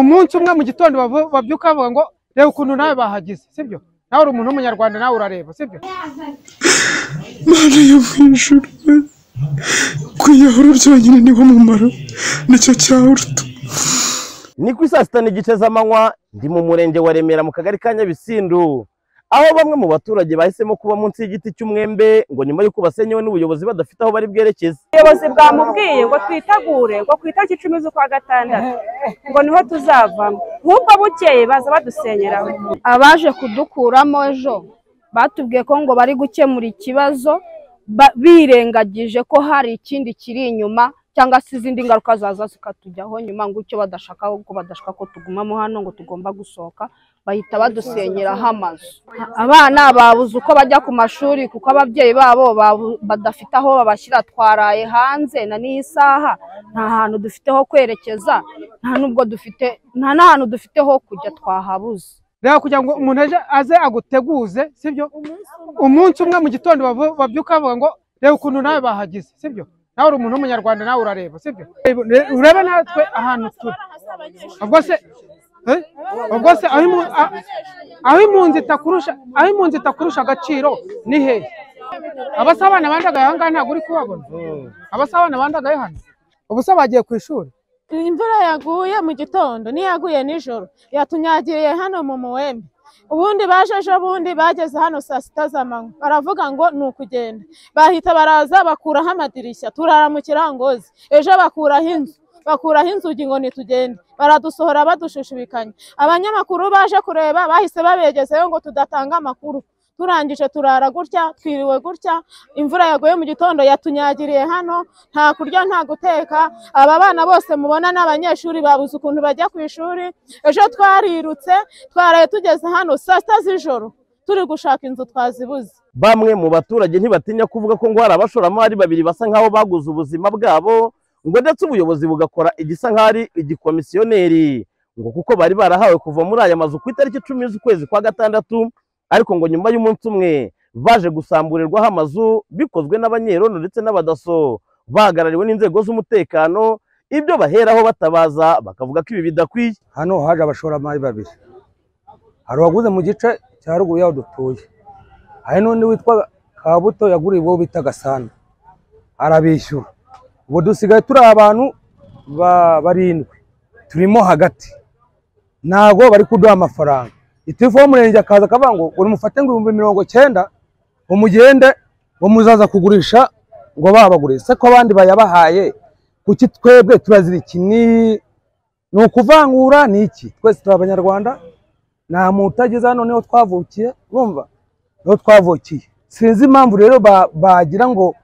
umunsi umwe mu gitondo bavu- babyuka bavuga ngo reba ukuntu nawe bahageze sibyo nawe uri umuntu w'umunyarwanda nawe urareba sibyo Mana yo mu ijuru we. kwiyahura byonyine niwo mumaro nicyo cyawuruta ni kuri saa sita n'igice z'amanywa ndi mu murenge wa remera mu kagari ka nyabisindu aho bamwe mu baturage bahisemo kuba munsi y'igiti cy'umwembe ngo nyuma y'uko basenyewe n'ubuyobozi badafite aho bari bwerekeze ubuyobozi bwamubwiye ngo twitegure ngo ku itariki icumi z'ukwa gatandatu ngo niho tuzavamo nk'uko bukeye baza badusenyeraho abaje kudukuramo ejo batubwiye ko ngo bari gukemura ikibazo ba- birengagije ko hari ikindi kiri inyuma cyangwa se izindi ngaruka zaza zikatujyaho nyuma ngo icyo badashaka ko badashaka ko tugumamo hano ngo tugomba gusohoka bahita badusenyeraho amazu abana babuze uko bajya ku mashuri kuko ababyeyi babo babu- badafite aho babashyira twaraye hanze na n'iyi saha nta hantu dufite ho kwerekeza nta n'ubwo dufite nta n'ahantu dufite ho kujya twahabuze reba kugira ngo umuntu aje aze aguteguze sibyo umunsi umwe mu gitondo bavu- babyuka bavuga ngo reba ukuntu nawe bahageze sibyo nawe uri umuntu w'umunyarwanda nawe urareba sibyo Reba- urebe natwe ahantu turi ubwo se eh? ubwo se aho imu- a- aho impunzi itakurusha aho impunzi itakurusha agaciro ni hehe abasabana bandagaye aha ngaha ntabwo uri kubabona abasabana bandagaye hano ubu se bagiye ku ishuri imvura yaguye mu gitondo n'iyaguye nijoro yatunyagiriye hano mu muwembe ubundi baje ejo bundi bageze hano saa sita z'amanywa baravuga ngo ni ukugenda bahita baraza bakuraho amadirishya turara mu kirangozi ejo bakuraho inzu bakuraho inzugi ngo nitugende baradusohora badushishibikanya abanyamakuru baje kureba bahise babegezeyo ngo tudatanga amakuru turangije turara gutya twiriwe gutya imvura yaguye mu gitondo yatunyagiriye hano nta kurya nta guteka aba bana bose mubona n'abanyeshuri babuze ukuntu bajya ku ishuri ejo twarirutse twaraye tugeze hano saa sita z'ijoro turi gushaka inzu twazibuze bamwe mu baturage ntibatinya kuvuga ko ngo hari abashoramari babiri basa nk'aho baguze ubuzima bwabo ngo ndetse ubuyobozi bugakora igisa nk'aho ari igikomisiyoneri ngo kuko bari barahawe kuva muri aya mazu ku itariki icumi z'ukwezi kwa gatandatu ariko ngo nyuma y'umunsi umwe baje gusamburirwaho amazu bikozwe n'abanyerono ndetse n'abadaso bahagarariwe n'inzego z'umutekano ibyo baheraho batabaza bakavuga ko ibi bidakwiye hano haje abashoramari babiri hari uwaguze mu gice cya ruguru y'aho dutuye hari n'undi witwa kabuto yaguriye uwo bita gasana arabishyura ubu dusigaye turi abantu ba- barindwi turimo hagati ntabwo bari kuduha amafaranga itifu w'umurenge akaza akavuga ngo ngo mufate ngo ibihumbi mirongo cyenda ngo mugende ngo muzaza kugurisha ngo babagure se ko abandi bayabahaye kuki twebwe turazira iki ni ni ukuvangura ni iki twese turi abanyarwanda nta muntu utageze hano niho twavukiye urumva niho twavukiye sinzi impamvu rero ba- bagira ngo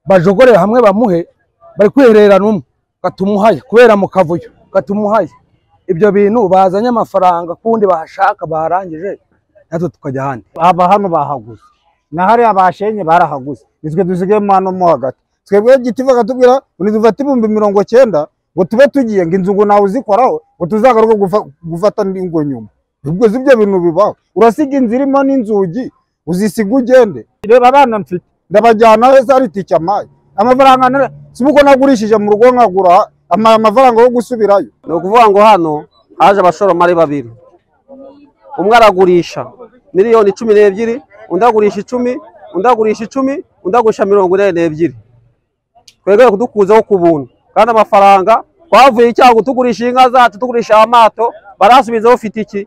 bajogore hamwe bamuhe bari kwihererana umwe gatumuhaye kubera mu kavuyo gatumuhaye ibyo bintu bazanye amafaranga kundi bahashaka barangije natwe tukajya ahandi aba hano bahaguze na hariya bashenye barahaguze nitwe dusigayemo hano mo hagati twebwe giti bakatubwira ngo nidufate ibihumbi mirongo cyenda ngo tube tugiye ngo inzu ngo nawe uzikoraho ngo tuzagaruke gufa- gufata indi ngo nyuma ubwo si ibyo bintu bibaho urasiga inzu irimo n'inzugi uzisiga ugende reba abana mfite ndabajyana heza hari itike amaye amafaranga nara- si uko nagurishije mu rugo nkagura ama- amafaranga yo gusubirayo ni ukuvuga ngo hano haje abashoramari babiri umwe aragurisha miliyoni cumi n'ebyiri undi agurisha icumi undi agurisha icumi undi agurisha mirongo ine n'ebyiri twebwe kudukuzaho ku buntu kandi amafaranga twavuye icyago tugurisha inka zacu tugurisha amato barasubiza ufite iki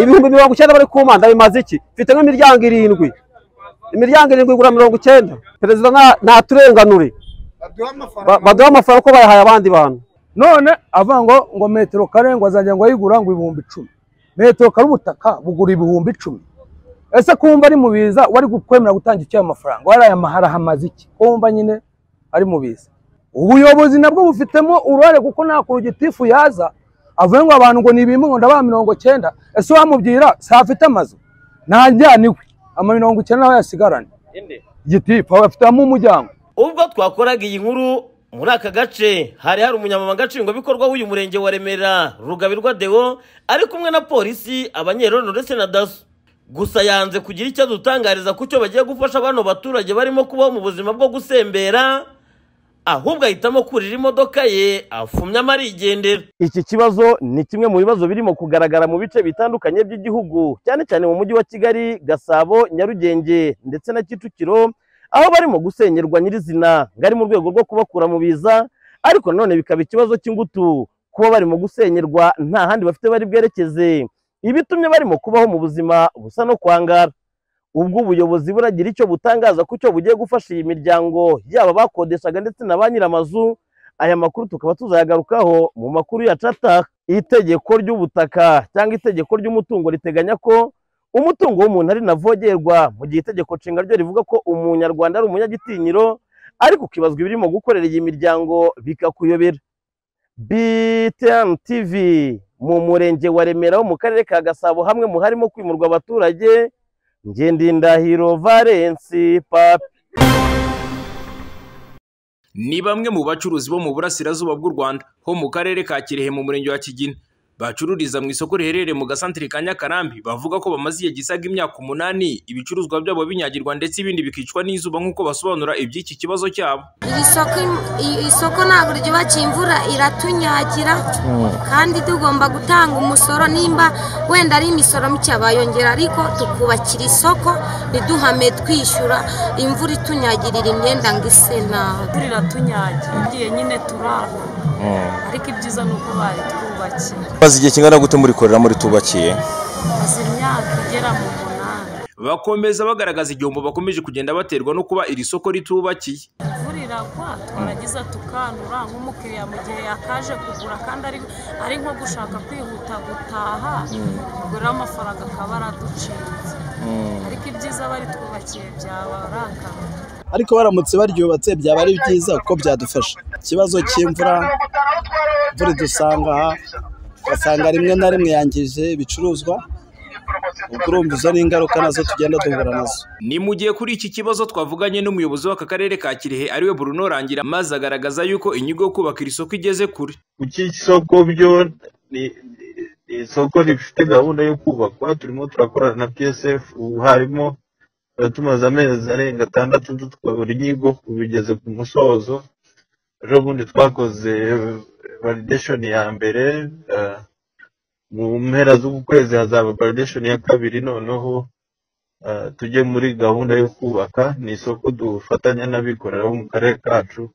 ibihumbi mirongo icyenda bari kumanda bimaze iki mfite nk'imiryango irindwi imiryango irindwi igura mirongo icyenda perezida nta- ntaturenganure Ba- baduhe amafaranga uko bayahaye abandi bantu none avuga ngo ngo metero kare ngo azajya ngo ayigura ngo ibihumbi icumi metero kare ubutaka bugura ibihumbi icumi ese kumva ari mu biza wari kwemera gutanga icyo ayo mafaranga wari aya mahara hamaze iki kumva nyine ari mu biza ubuyobozi nabwo bufitemo uruhare kuko nta kuntu gitifu yaza avuga ngo abantu ngo ni ibimwe ngo ndabaha mirongo cyenda ese wamubwira si afite amazu ntajyaniwe ama mirongo icyenda nawe yasigarane gitifu aba afitemo umuryango ubwo twakoraga iyi nkuru muri aka gace hari hari umunyamabanga nshingwabikorwa w'uyu murenge wa remera rugabirwa deo ari kumwe na polisi abanyerono ndetse na daso gusa yanze kugira icyo adutangariza ku cyo bagiye gufasha bano baturage barimo kubaho mu buzima bwo gusembera ahubwo ahitamo kurira imodoka ye afumye amarigendera iki kibazo ni kimwe mu bibazo birimo kugaragara mu bice bitandukanye by'igihugu cyane cyane mu mujyi wa kigali gasabo nyarugenge ndetse na kicukiro aho barimo gusengerwa nyirizina ngari mu rwego rwo kubakura mu biza ariko nanone bikaba ikibazo cy'ingutu kuba barimo gusenyerwa nta handi bafite bari bwerekeze ibitumye barimo kubaho mu buzima busa no kwangara ubwo ubuyobozi buragira icyo butangaza ku cyo bugiye gufasha iyi miryango yaba bakodeshaga ndetse na ba nyiramazu aya makuru tukaba tuzayagarukaho mu makuru ya cataka itegeko ry'ubutaka cyangwa itegeko ry'umutungo riteganya ko umutungo w'umuntu ari navogerwa mu gihe itegeko nshinga ryo rivuga ko umunyarwanda ari umunyagitinyiro ariko ukibazwa ibirimo gukorera iyi miryango bikakuyobera BTN TV mu murenge wa Remera wo mu karere ka Gasabo hamwe mu harimo kwimurwa abaturage Ngendindahiro Valence Papi ni bamwe mu bacuruzi bo mu burasirazuba bw'u Rwanda ho mu karere ka Kirehe mu murenge wa Kigina bacururiza mu isoko riherereye mu gasantere ka Nyakarambi bavuga ko bamaze igihe gisaga imyaka umunani ibicuruzwa byabo binyagirwa ndetse ibindi bikicwa n'izuba nk'uko basobanura iby'iki kibazo cyabo iri soko iri soko ntabwo ryubakiye imvura iratunyagira kandi tugomba gutanga umusoro nimba wenda ari imisoro mike bayongera ariko tukubakira isoko ntiduhame twishyura imvura itunyagirira imyenda ngo ise nabi imvura iratunyagira tugiye nyine turara ariko ibyiza ni uko bari twubakiye maze igihe kingana gute murikorera muri tubakiye maze imyaka igera mu munani bakomeza bagaragaza igihombo bakomeje kugenda baterwa no kuba iri soko ritubakiye imvura iragwa twaragiza tukanura nk'umukiriya mu gihe yakaje kugura kandi ari ari nko gushaka kwihuta gutaha kugura amafaranga akaba araducitse ariko ibyiza bari twubakiye byaba arangamiye ariko baramutse baryubatse byaba ari byiza kuko byadufasha ikibazo cy'imvura imvura idusanga aha ugasanga rimwe na rimwe yangije ibicuruzwa ubwo urumva izo ni ingaruka nazo tugenda duhura nazo ni mu gihe kuri iki kibazo twavuganye n'umuyobozi w'aka karere ka kirehe ariwe Bruno Rangira maze agaragaza yuko inyigo yo kubaka iri soko igeze kure kuki isoko byo ni ni isoko rifite gahunda yo kubakwa turimo turakorana na psf ubu harimo tumaze amezi arenga atandatu tukabura inyigo bigeze ku musozo ejo bundi twakoze valideshoni ya mbere mu mpera z'uku kwezi hazaba valideshoni ya kabiri noneho tujye muri gahunda yo kubaka ni isoko dufatanya n'abikorera bo mu karere kacu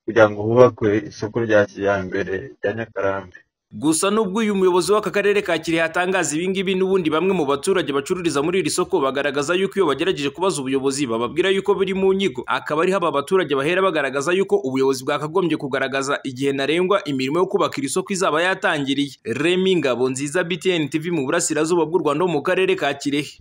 kugira ngo hubakwe isoko rya kijyambere rya nyakarambi gusa nubwo uyu muyobozi w'aka karere ka kirehe atangaza ibingibi n'ubundi bamwe mu baturage bacururiza muri iri soko bagaragaza yuko iyo bagerageje kubaza ubuyobozi bababwira yuko biri mu nyigo akaba ariho aba baturage bahera bagaragaza yuko ubuyobozi bwakagombye kugaragaza igihe ntarengwa imirimo yo kubaka iri soko izaba yatangiriye remi ngabo nziza btn tv mu burasirazuba bw'u rwanda ho mu karere ka kirehe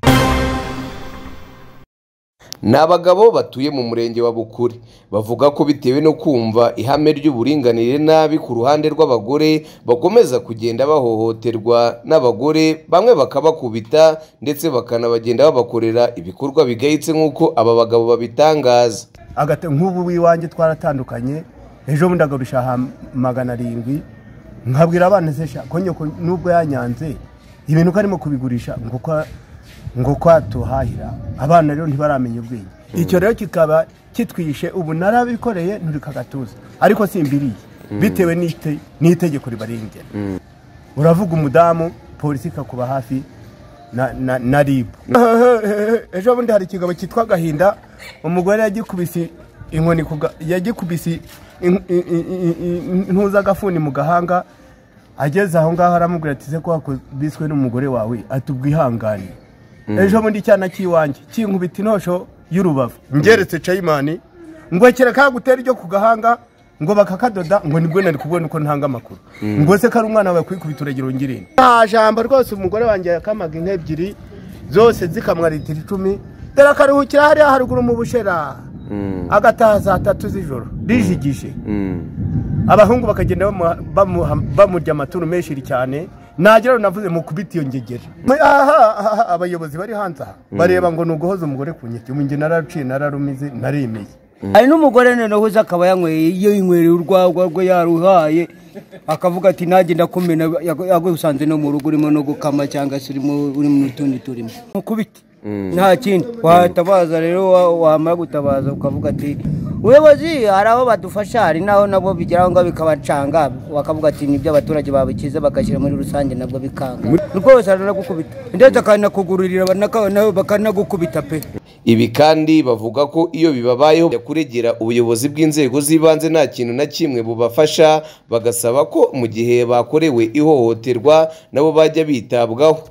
ni abagabo batuye mu murenge wa bukure bavuga ko bitewe no kumva ihame ry'uburinganire nabi ku ruhande rw'abagore bakomeza kugenda bahohoterwa n'abagore bamwe bakabakubita ndetse bakanabagenda babakorera ibikorwa bigayitse nk'uko aba bagabo babitangaza nk'ubu w'iwanjye twaratandukanye ejo bundi agarushya magana arindwi nkabwira abana konyoko nubwo yanyanze ibintu uko arimo kubigurisha ngo ngo kwa tuhahira abana rero ntibaramenya ubwenge icyo rero kikaba kitwishe ubu narabikoreye nturika agatuza ariko simbiriye bitewe n'itegeko ribarengera uravuga umudamu polisi ikakuba hafi na ribu ejo bundi hari ikigabo cyitwa agahinda umugore yagikubise inkoni yagikubise intuza agafuni mu gahanga ageze aho ngaho aramubwira ati se ko wakubiswe n'umugore wawe atubwihangane ejo bundi cyana cy'iwanjye kinkubita intosho y'urubavu ngeretse cayimani ngo kera kagutera iryo ku gahanga ngo bakakadoda ngo nibwo nari kubona uko ntanga amakuru ngo se ko ari umwana wawe kwikubita uragira ungirinde nta jambo rwose umugore wanjye yakamaga inka ebyiri zose zikamwa litiro icumi dore akaruhukira hariya haruguru mu bushera agataha saa tatu z'ijoro rijigije abahungu bakagenda bamurya amaturu menshi cyane nagera navuze mu kubita iyo ngegera abayobozi bari hanze aha bareba ngo ni uguhoza umugore ku nyeti ubu njye naraciye nararumize naremeye hari n'umugore noneho uza akaba yanyweye iyo yinywereye urwagwa rwe yaruhaye akavuga ati nanjye ndakumena yagusanze no mu rugo urimo no gukama cyangwa se urimo uri mu tundi turimo mukubite nta kindi watabaza rero wamara gutabaza ukavuga ati ubuyobozi hari aho badufasha hari n'aho nabo bigeraho ngo bikabacanga bakavuga ati nibyo abaturage babikiza bagashyira muri rusange nabwo bikanga rwose baranagukubita ndetse akanakugururira banaka- nabo bakanagukubita pe Ibi kandi bavuga ko iyo bibabayeho bajya kuregera ubuyobozi bw'inzego z'ibanze nta kintu na kimwe bubafasha bagasaba ko mu gihe bakorewe ihohoterwa nabo bajya bitabwaho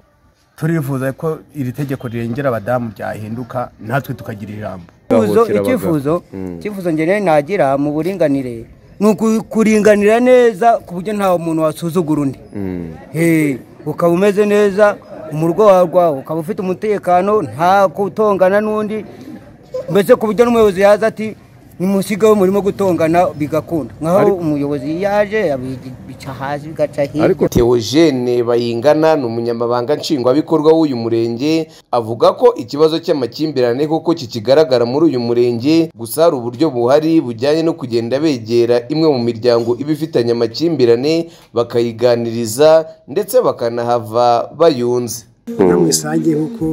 turifuza ko iri tegeko rirengera abadamu ryahinduka natwe tukagira ijambo Icyifuzo- icyifuzo icyifuzo njyewe nagira mu buringanire ni uku- kuringanira neza ku buryo nta muntu wasuzugura undi Eh, ukaba umeze neza umurwa wawe rwawe ukaba ufite umutekano nta gutongana n'undi mbese ku buryo n'umuyobozi yaza ati nimusigaho murimo gutongana bigakunda nkaho Ariko- umuyobozi yaje abica hasi bigaca hirya ariko Theogene Bayingana ni umunyamabanga nshingwabikorwa w'uyu murenge avuga ko ikibazo cy'amakimbirane koko kikigaragara muri uyu murenge gusa hari uburyo buhari bujyanye no kugenda begera imwe mu miryango iba ifitanye amakimbirane bakayiganiriza ndetse bakanahava bayunze na muri rusange nk'uko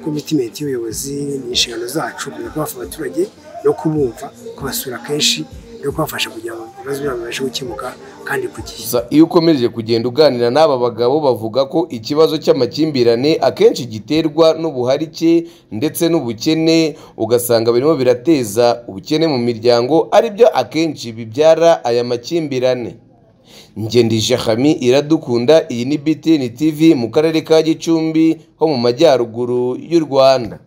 komitimenti y'ubuyobozi ni inshingano zacu kumenya ko hafi abaturage no kubumva kubasura kenshi no kubafasha kugira ngo ibibazo byabo bibashe gukemuka kandi ku gihe Gusa iyo ukomeje kugenda uganira n'aba bagabo bavuga ko ikibazo cy'amakimbirane akenshi giterwa n'ubuharike ndetse n'ubukene ugasanga birimo birateza ubukene mu miryango aribyo akenshi bibyara aya makimbirane ngendije hami iradukunda iyi ni btn tv mu karere ka gicumbi ho mu majyaruguru y'u rwanda